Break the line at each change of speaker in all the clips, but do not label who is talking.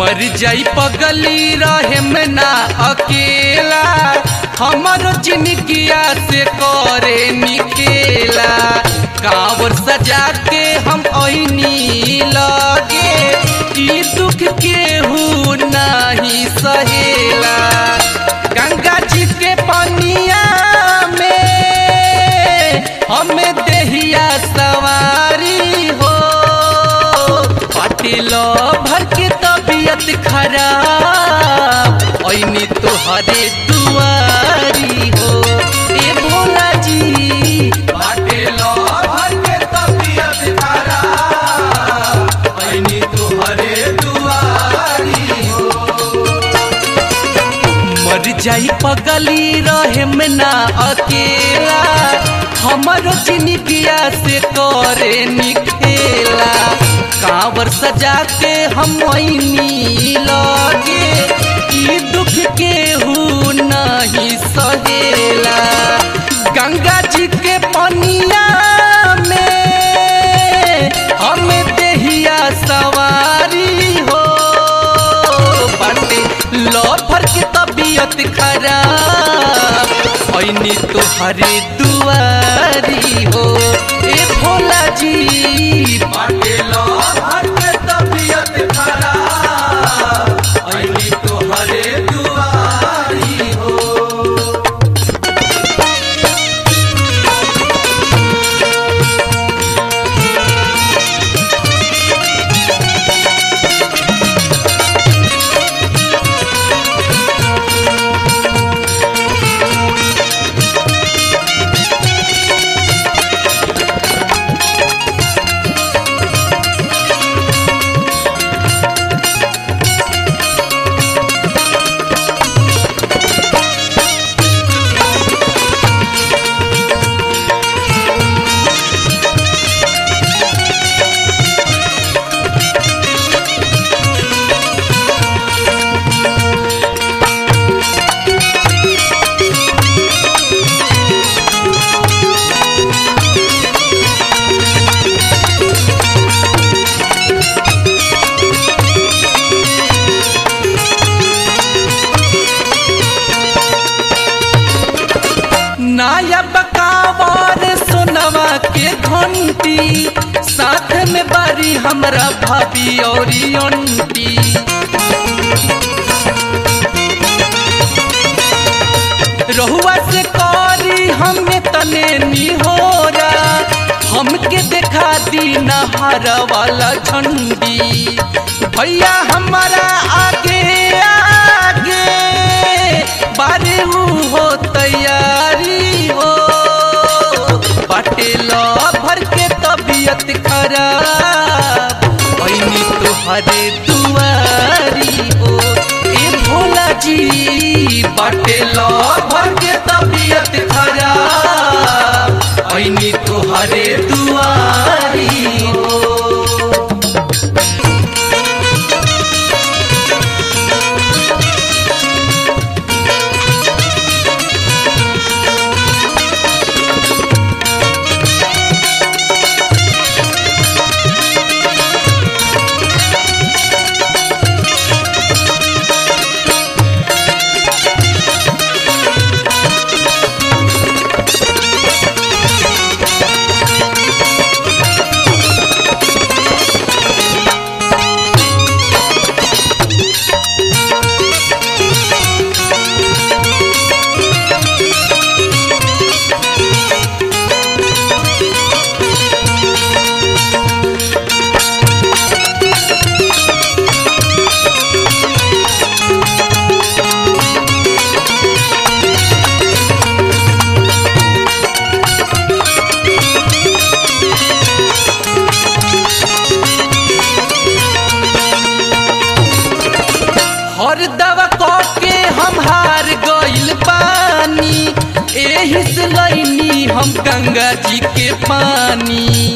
मर जाई पगली रहे में ना अकेला हमरो जिंदगिया से करे निकेला कांवर सजा के हम ऐनी लगे ई दुख केहू नहीं सहेला गंगा जी के पनिया में हमें देहिया सवारी हो पाटिल भर के तबीयत खराब ऐनी तोहरे दुआरी हो ए भोला जी पाटिल भर के तबीयत खराब ऐनी तोहरे दुआरी हो मर जाई पगली रहे में ना अकेला हमरो जिंदगिया से करे निखेला कांवर सजा के हम ऐनी लगे ई दुख केहू नहीं सहेला गंगा जी के पनिया में हम देहिया सवारी हो बाटे लफर के तबीयत खराब ऐनी तोहरे दुआरी हो ए भोला जी बाटे लफर के तबीयत खराब ऐनी तोहरे दुआरी हो नाया बकावर सोनवा के घंटी साथ में बारी हमरा भाभी और अंटी रहुआ से करी हमें तने निहोरा हमके देखा दी नहर वाला झंडी भैया हमारा आगे आगे बारे हो तैयारी हो बाटे भर के तबीयत खराब ऐनी तोहरे दुआरी हो ए भोला जी बाटे भर के तबीयत खराब ऐनी तोहरे दुआरी हो हर दवा के हम हार गइल पानी एही से लैनी हम गंगा जी के पानी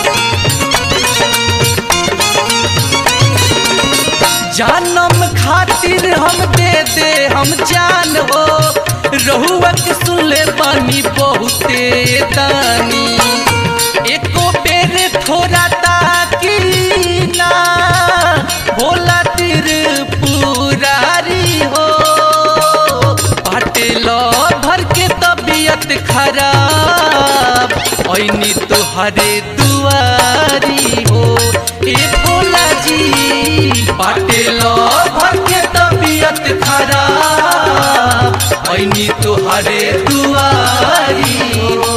जानम खातिर हम दे दे हम जान हो रहुआ के सुनले पानी बहुते दानी एको बेर थोड़ा ताकी ना भोला तिर तुहरे दुआरी हो ए भोला जी बाटे लो भर के तबीयत खराब ऐनी तुहरे दुआरी हो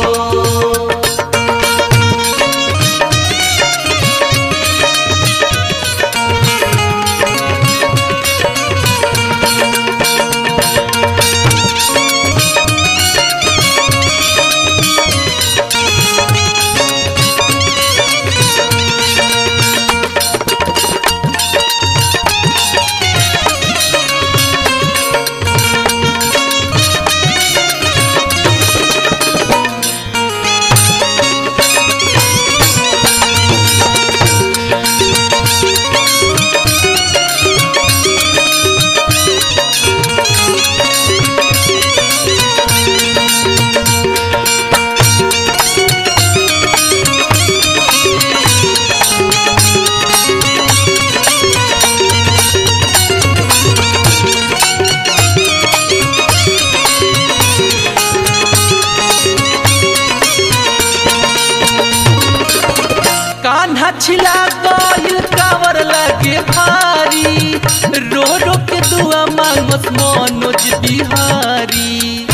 कान्हा छिला गइल कावर लगे भारी रो रो के दुआ मांगस मनोज बिहारी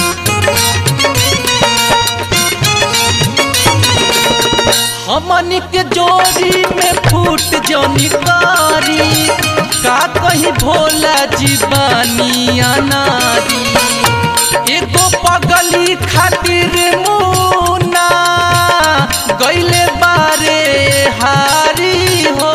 हमनी के जोड़ी में फूट जौनी कारी का कहीं भोला जीवानी अनारी एगो पगली खातिर मुना गइले बारे हारी हो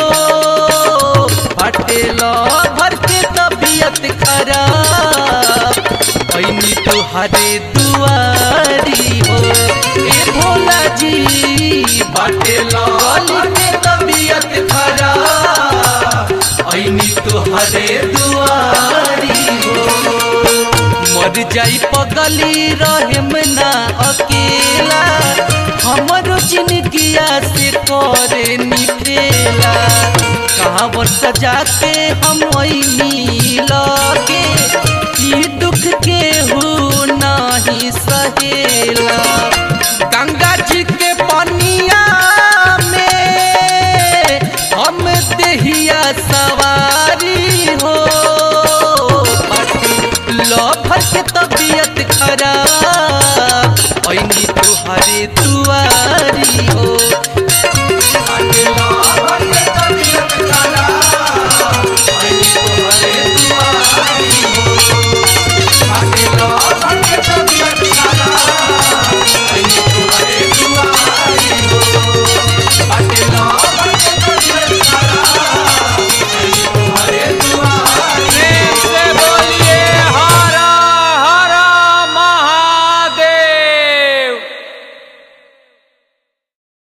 पटेल भर के तबीयत खराब ऐनी तुहरे दुआरी हो ए भोला जी पटेल के तबीयत खराब ऐनी तुहरे दुआरी हो मर जाई पगली रहेम ना अकेला हमरो जिंदगिया से करे निखेला कहाँ वर सजा के हम ऐनी लगे ई दुख के हो नहीं सहेला गंगा जी के पनिया में हम देहिया सवारी हो लफर के तबीयत खराब ऐनी तुहरे दुआ